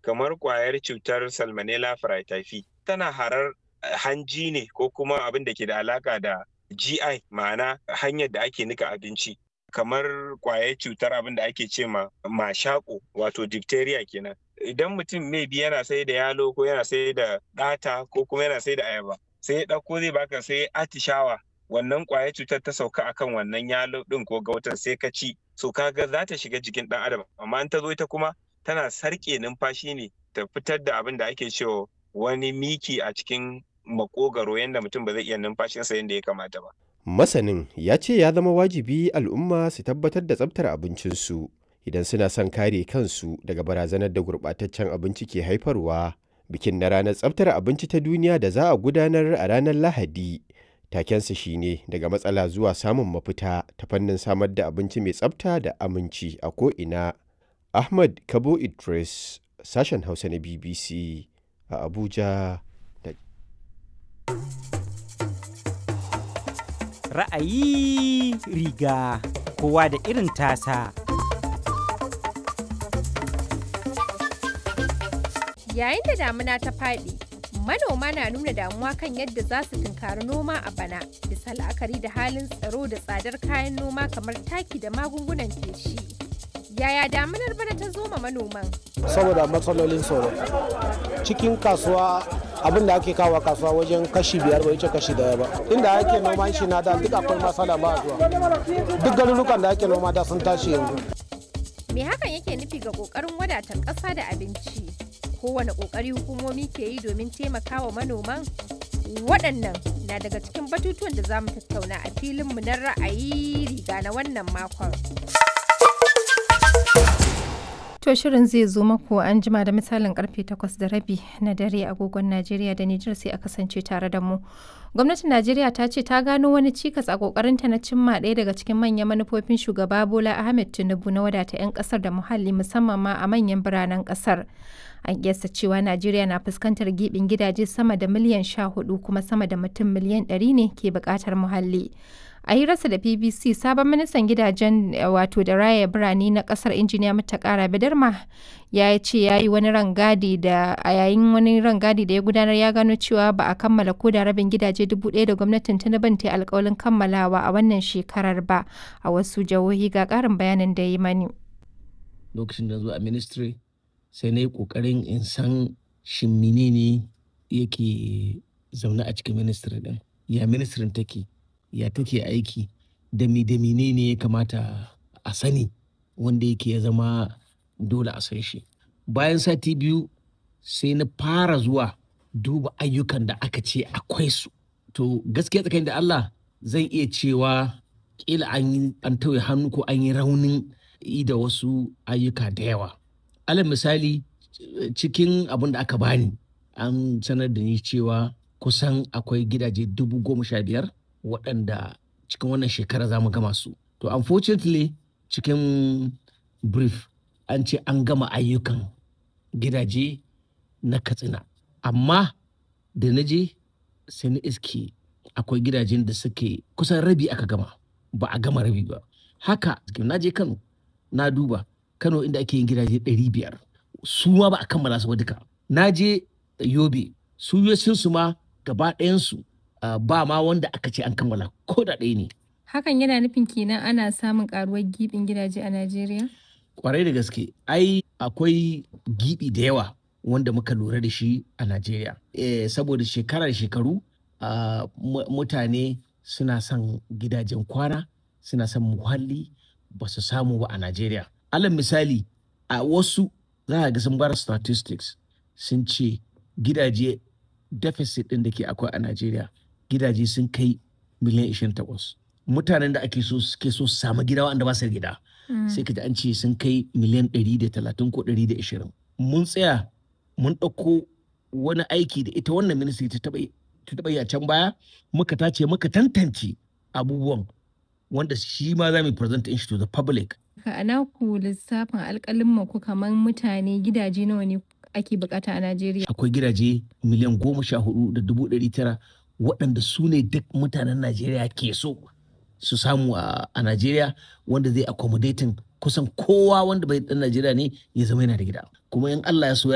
kamar ƙwayar cutar salmonella fraityphi tana harar hanji ne ko kuma abin da ke da alaka da GI ma'ana hanyar da ake nika abinci kamar ƙwayar cutar abin da ake ce ma mashako wato diphtheria kenan idan mutum maybe yana sai da yalo ko yana sai da ɗata ko kuma yana sai da ayaba sai ya ɗauko zai baka sai atishawa wannan ƙwayar cutar ta sauka akan wannan yalo ɗin ko gautan sai ka ci so kaga za ta shiga jikin ɗan adam amma in ta zo ita kuma tana sarƙe numfashi ne ta fitar da abin da ake cewa wani miki a cikin makogaro yadda mutum ba zai iya numfashinsa yadda ya kamata ba. Masanin ya ce ya zama wajibi al'umma su tabbatar da tsabtar abincinsu idan suna son kare kansu daga barazanar da gurɓataccen abinci ke haifarwa. Bikin na ranar tsabtar abinci ta duniya da za a gudanar a ranar Lahadi. Takensa shine daga matsala zuwa samun mafita ta fannin samar da abinci mai tsabta da aminci a ko'ina. Ahmad Kabo Idris, sashen Hausa na BBC a Abuja. Ra'ayi riga kowa da irin tasa. Yayin da damuna ta faɗi, manoma na nuna damuwa kan yadda za su tunkari noma a bana, bisa la'akari da halin tsaro da tsadar kayan noma kamar taki da magungunan feshi. Yaya damunar bana ta zo ma manoman? Saboda matsalolin tsaro. Cikin kasuwa abin da ake kawo kasuwa wajen kashi biyar bai wuce kashi daya ba inda ake noman shi na da duk akwai matsala ba zuwa duk garurukan da ake noma da sun tashi yanzu Me hakan yake nufi ga ƙoƙarin wadata ƙasa da abinci? Kowane ƙoƙari hukumomi ke yi domin taimakawa manoman? Waɗannan na daga cikin batutuwan da za mu tattauna a filinmu na ra'ayi riga na wannan makon. To shirin zai zo maku an jima da misalin karfe 8 da rabi na dare agogon Najeriya da Nijar sai a kasance tare da mu. Gwamnatin Najeriya ta ce ta gano wani cikas a kokarinta na cimma ɗaya daga cikin manyan manufofin shugaba Bola Ahmed Tinubu na wadata 'yan kasar da muhalli musamman ma a manyan biranen kasar. An kiyasta cewa Najeriya na fuskantar gibin gidaje sama da miliyan 14 kuma sama da mutum miliyan 100 ne ke buƙatar muhalli. a hirarsa da bbc sabon ministan gidajen wato da raya birane na kasar injiniya mutakara bidarma ya ce ya yi wani rangadi da a yayin wani rangadi da ya gudanar ya gano cewa ba a kammala ko da rabin gidaje dubu ɗaya da gwamnatin tinubu ta alkawalin kammalawa a wannan shekarar ba a wasu jihohi ga ƙarin bayanin da ya yi mani lokacin da zo a ministry sai na yi ƙoƙarin in san shin menene yake zaune a cikin ministry din ya ministrin take ya take aiki da mi da ne ya kamata a sani wanda yake ya zama dole a san shi bayan sati biyu sai na fara zuwa duba ayyukan da aka ce akwai su to gaskiya tsakanin da Allah zan iya cewa kila an yi an tauye hannu ko an yi raunin yi da wasu ayyuka da yawa alal misali cikin abin da aka bani an sanar da ni cewa kusan akwai gidaje dubu goma sha biyar waɗanda cikin wannan shekara za mu gama su. To unfortunately cikin brief an ce an gama ayyukan gidaje na katsina. Amma da na je sai na iske akwai gidajen da suke kusan rabi aka gama ba a gama rabi ba. Haka na je Kano na duba Kano inda ake yin gidaje ɗari biyar su ma ba a kammala su ba duka. Na je Yobe su su ma gaba ɗayansu Uh, ba ma wanda aka ce an kammala ko da ɗaya ne. Hakan yana nufin kenan ana samun karuwar gibin gidaje a Najeriya? Kwarai da gaske, ai akwai gibi da yawa wanda muka lura da shi a Najeriya. E, saboda shekara da shekaru uh, mutane suna son gidajen kwana, suna son muhalli ba su samu ba a Najeriya. Alal misali, a wasu za a ga sun bar statistics sun ce gidaje deficit ɗin da ke akwai a Najeriya gidaje sun kai miliyan 28 mutanen da ake so suke so su samu gida wanda ba su gida sai ka ji an ce sun kai miliyan 130 ko 120 mun tsaya mun ɗauko wani aiki da ita wannan ministry ta taɓa yi a can baya muka tace muka tantance abubuwan wanda shi ma za mu present shi to the public a naku lissafin alƙalin ku kamar mutane gidaje nawa ne ake bukata a Najeriya akwai gidaje miliyan goma sha hudu da dubu ɗari tara waɗanda su ne duk mutanen Najeriya ke so su samu a Najeriya wanda zai accommodating kusan kowa wanda bai ɗan Najeriya ne ya zama yana da gida kuma in Allah ya so